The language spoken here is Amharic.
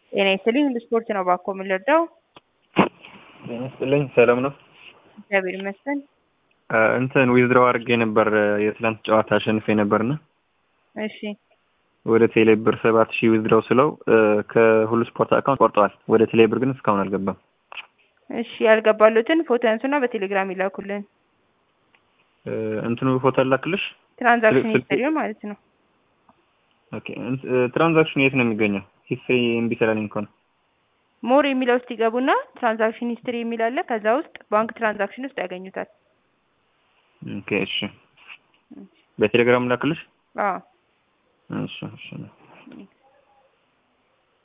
ጤና ይስጥልኝ ለስፖርት ነው እባክዎ የምንረዳው? ጤና ይስጥልኝ ሰላም ነው? እግዚአብሔር ይመስገን። እንትን ዊዝድሮው አድርጌ ነበር የትላንት ጨዋታ አሸንፌ ነበርና እሺ ወደ ቴሌ ብር ሰባት ሺህ ዊዝድሮው ስለው ከሁሉ ስፖርት አካውንት ቆርጠዋል። ወደ ቴሌ ብር ግን እስካሁን አልገባም። እሺ ያልገባሉትን ፎቶ ያንሱና በቴሌግራም ይላኩልን። እንትኑ ፎቶ ላክልሽ? ትራንዛክሽን ስልክ- ሂስትሪው ማለት ነው። ኦኬ እንት- ትራንዛክሽን የት ነው የሚገኘው? ሂስትሪ እምቢ ስላለኝ እኮ ነው። ሞር የሚለው ውስጥ ይገቡና ትራንዛክሽን ሂስትሪ የሚል አለ። ከዛ ውስጥ ባንክ ትራንዛክሽን ውስጥ ያገኙታል። ኦኬ እሺ። በቴሌግራም ላክልሽ? አዎ እሺ እሺ።